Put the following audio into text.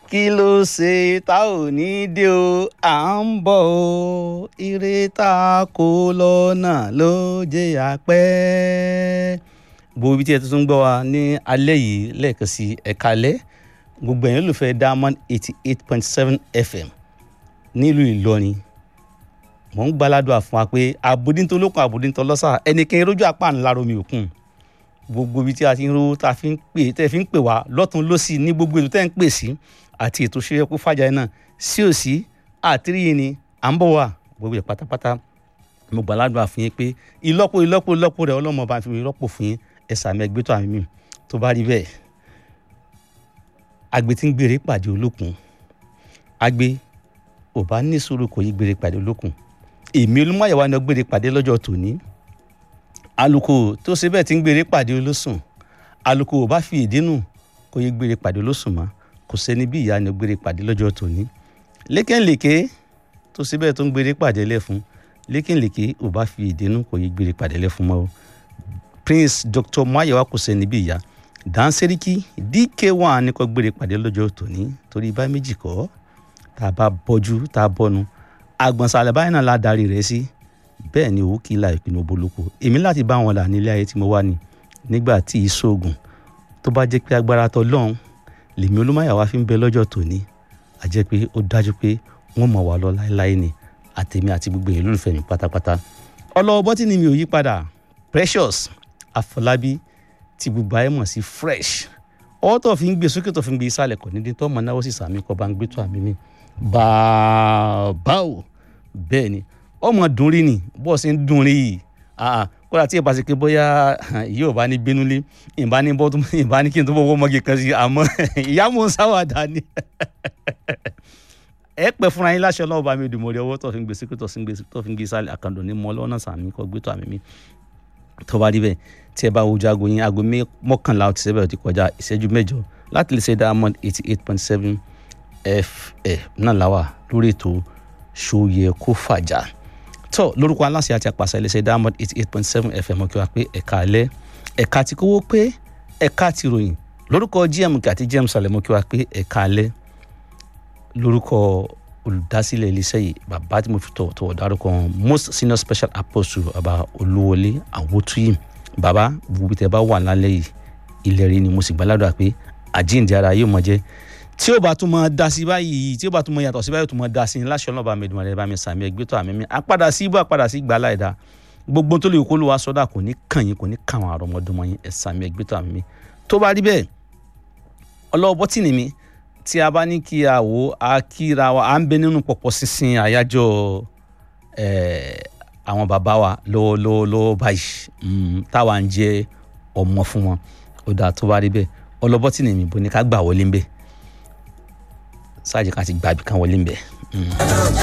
kí ló ṣe tá ò ní dé o à ń bọ̀ o ire tá a kó lọ́nà ló jẹ́ àpẹ́. gbogbo ibi tí ẹ tuntun gbọ́ wa ní alẹ́ yìí lẹ́ẹ̀kan sí ẹ̀ka alẹ́ gbogbo ẹ̀yin olùfẹ́ diamond eighty eight point seven fm nílùú ìlọrin mò ń gbàládùn fún wa pé àbòdíntó lókun àbòdíntó lọ́sà ẹnikẹ́ni rójú apá ńlá romi òkun gbogbo ibi tí a ti ń rówó tá a fi ń pè tẹ́ fi ń pè wá lọ́tún lọ́sì ní gbogbo ètò tẹ́ ń pè sí àti ètò ṣe kó fàjà náà sí òsì àtìríyìn ni à ń bọ̀ wá gbogbo ẹ̀ pátápátá mo gbàládùn fún yín pé ìlọ́po ìlọ́po ìlọ́po rẹ̀ ọlọ́mọ bá fi rọ́pò fún yín ẹ sàmì ẹgbẹ́ tó àmì mi tó bá rí bẹ́ẹ̀ agbe tí ń gbére pàdé olókun agbe ò bá ní sùúrù kò yí gbére pàdé olókun èmi olúmọ̀yẹ̀wá ni ó gbére pàdé lọ́jọ́ tòní aluko tó ṣe bẹ́ẹ̀ tí ń gbére pàdé olóṣùn aluko ò bá fi ìdínú kò yí gbére pàdé olóṣùn mọ́ kò sẹ́ni bí ìyá ni ó gbére pàdé lọ́jọ́ tòní lékèǹlèké tó ṣe bẹ́ẹ̀ tó ń gbére pàdé lẹ́fun lékèǹlèké ò bá fi ìdínú kò yí gbére pàdé lẹ́fun mọ́ o prince dr mayewa kò sẹ́ni bí ìyá danseriki dk1 ní kò gbére pàdé lọ́jọ́ tòní torí bá méjì kọ́ tá a bá bọ́jú tá a bọ́nu àgbọ̀nsalẹ̀ báyìí náà la darí rẹ̀ sí bẹ́ẹ̀ ni òwú kì í la ìpinnu boloko èmi láti bá wọn là nílé ayé tí mo wà ní nígbà tí ìṣoògùn tó bá jẹ́ pé agbára tọ́ lọ́hùn lèmi olúmọ̀yàwá fi ń bẹ lọ́jọ́ tòní a jẹ́ pé ó dájú pé wọ́n mọ̀ wá lọ láéláé ni àtèmi àti gbogbo èèyàn lólùfẹ́ mi pátápátá ọlọ́wọ́ bọ́tí ni mi ò yí padà precious àfọlábí tí gbogbo ayé mọ̀ sí fresh ọwọ́ tó fi ń gbé sókè tó fi ń gbé ìsàlẹ̀ kò ní dín tó mọ̀ náwó sì sàmì kọ́ bá ń gbé tó àmì mi bàbá o bẹ́ẹ̀ ni ọmọ dùn rí ni bó ṣe ń dùn rí yìí kódà tí ìbá ṣe pé bóyá yóò bá ní bínúlé ìbá ní bọ́ ìbá ní kí n tó bọ́ wọ́n mọ́gì kan sí àmọ́ ìyá mò ń sáwàdà ni ẹ pẹ́ fúnra yín láṣẹ ọlọ́ọ̀bá mi dùn mọ́rí ọwọ́ tó fi ń gbé sókè tó fi ń gbé tó fi ń gbé sálẹ̀ àkàndùn ní mọ́ lọ́nà sàmì kọ́ gbé tó àmì mi tó bá rí bẹ́ẹ̀ tí ẹ bá wojú aago yín aago mọ́kànlá ọtí sẹ́bẹ̀ ọtí kọjá ìṣẹ́jú mẹ́jọ láti lè ṣe diamond eighty eight point seven fm náà láwà lórí ètò ṣòye kó fàjà tó lórúkọ aláṣẹ àti àpàṣẹ iléeṣẹ́ diamond eighty eight point seven fm kí wá pé ẹ̀ka alẹ́ ẹ̀ka ti kówó pé ẹ̀ka ti ròyìn lórúkọ gm àti gm salemo kí wá pé ẹ̀ka alẹ́ lórúkọ olùdásílẹ̀ iléeṣẹ́ yìí bàbá tí mo fi tọ̀wọ̀tọ̀wọ̀ dárúkọ wọn most senior special apostle bàbá olúwọlé àwòtúyìm bàbá gbogbo tẹ bá wà lálẹ́ yìí ilẹ̀ rí ni mo sì gbàládùn pé àjíǹde ara yóò mọ jẹ́ tí ó bá tún mọ da sí báyìí tí ó bá tún mọ yàtọ̀ sí báyìí tó mọ da sí láṣọ náà bá mi dùn rẹ bá mi sàmì ẹgbẹ́ tó àmì mi àpadà sí ibú àpadà sí gbàlá ẹ̀dá gbogbo tó lè kó ló wá sọ́dà kò ní kàn yín kò ní kàn àwọn àrọ́mọdọ́mọ yín ẹ̀ sàmì ẹgbẹ́ tó àmì mi tó bá rí bẹ́ẹ̀ ọlọ́wọ́ bọ́tìnì mi tí a bá ní kí a wò á kíra wa à ń bẹ nínú pọ̀pọ̀ sísìn àyájọ́ àwọn bàbá wa lọ́wọ́lọ́wọ́ báyìí táwa ń jẹ́ ọmọ fún wọn ó dáa tó bá rí bẹ́ẹ̀ ọlọ́bọ́tìnì mi bò ní ká gbà wọlé ń bẹ́ẹ̀ sáàjì kan ti gbàbí kan wọlé ń bẹ.